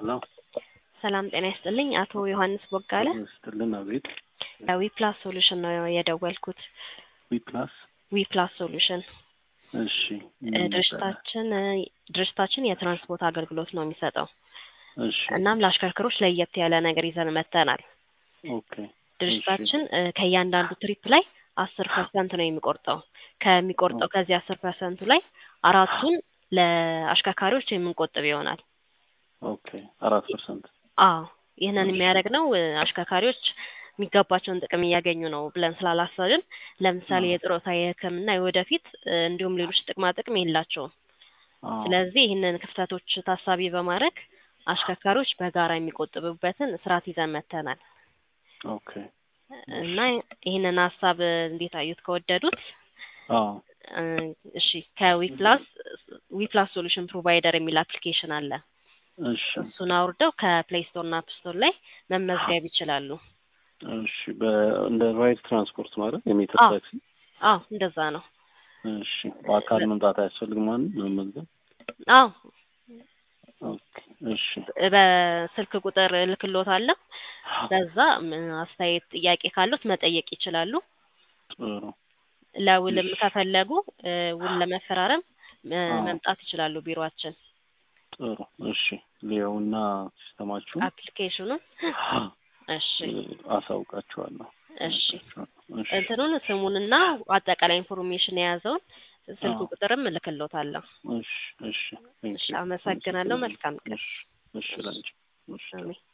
ሄሎ ሰላም ጤና ይስጥልኝ። አቶ ዮሐንስ ቦጋለ ስትልን አቤት ዊፕላስ ሶሉሽን ነው የደወልኩት። ዊፕላስ ዊፕላስ ሶሉሽን እሺ እ ድርጅታችን እ ድርጅታችን የትራንስፖርት አገልግሎት ነው የሚሰጠው። እሺ እናም ለአሽከርካሪዎች ለየት ያለ ነገር ይዘን መጥተናል። ኦኬ ድርጅታችን እ ከእያንዳንዱ ትሪፕ ላይ አስር ፐርሰንት ነው የሚቆርጠው። ከሚቆርጠው ከዚህ አስር ፐርሰንቱ ላይ አራቱን ለአሽከርካሪዎች የምንቆጥብ ይሆናል። ኦኬ አራት ፐርሰንት አዎ ይህንን የሚያደርግነው እ አሽከርካሪዎች የሚገባቸውን ጥቅም እያገኙ ነው ብለን ስላላሰብን፣ ለምሳሌ የጡረታ፣ የሕክምና፣ የወደፊት እ እንዲሁም ሌሎች ጥቅማ ጥቅም የላቸውም። ስለዚህ ይህንን ክፍተቶች ታሳቢ በማድረግ አሽከርካሪዎች በጋራ የሚቆጥቡበትን ስርዓት ይዘን መጥተናል ኦኬ እና ይህንን ሀሳብ እንዴት አዩት? ከወደዱት አዎ እ እሺ ከዊፕላስ ዊፕላስ ሶሉሽን ፕሮቫይደር የሚል አፕሊኬሽን አለ። እሺ እሱን አውርደው ከፕሌይ ስቶር እና አፕ ስቶር ላይ መመዝገብ ይችላሉ። እሺ በ እንደ ራይድ ትራንስፖርት ማለት የሜትር አዎ። ታክሲ አዎ እንደዛ ነው። እሺ በአካል መምጣት አያስፈልግም ማለት ነው ለመመዝገብ አዎ ኦኬ እሺ በስልክ ቁጥር እልክልዎታለሁ። በዛ ም- አስተያየት ጥያቄ ካሉት መጠየቅ ይችላሉ። ጥሩ ለውልም እሺ። ከፈለጉ እ ውል ለመፈራረም እ አዎ። መምጣት ይችላሉ ቢሮአችን። ጥሩ እሺ ሊየውና ሲስተማችሁ አፕሊኬሽኑን እሺ አሳውቃችኋለሁ እሺ እሺ እንትኑን ስሙንና አጠቃላይ ኢንፎርሜሽን የያዘውን ስልክ አዎ። ቁጥርም እልክልዎታለሁ። እሺ እሺ ቴንክ እሺ ዩ አመሰግናለሁ። መልካም ቀን። እሺ እሺ ላንቺ እሺ አሜን።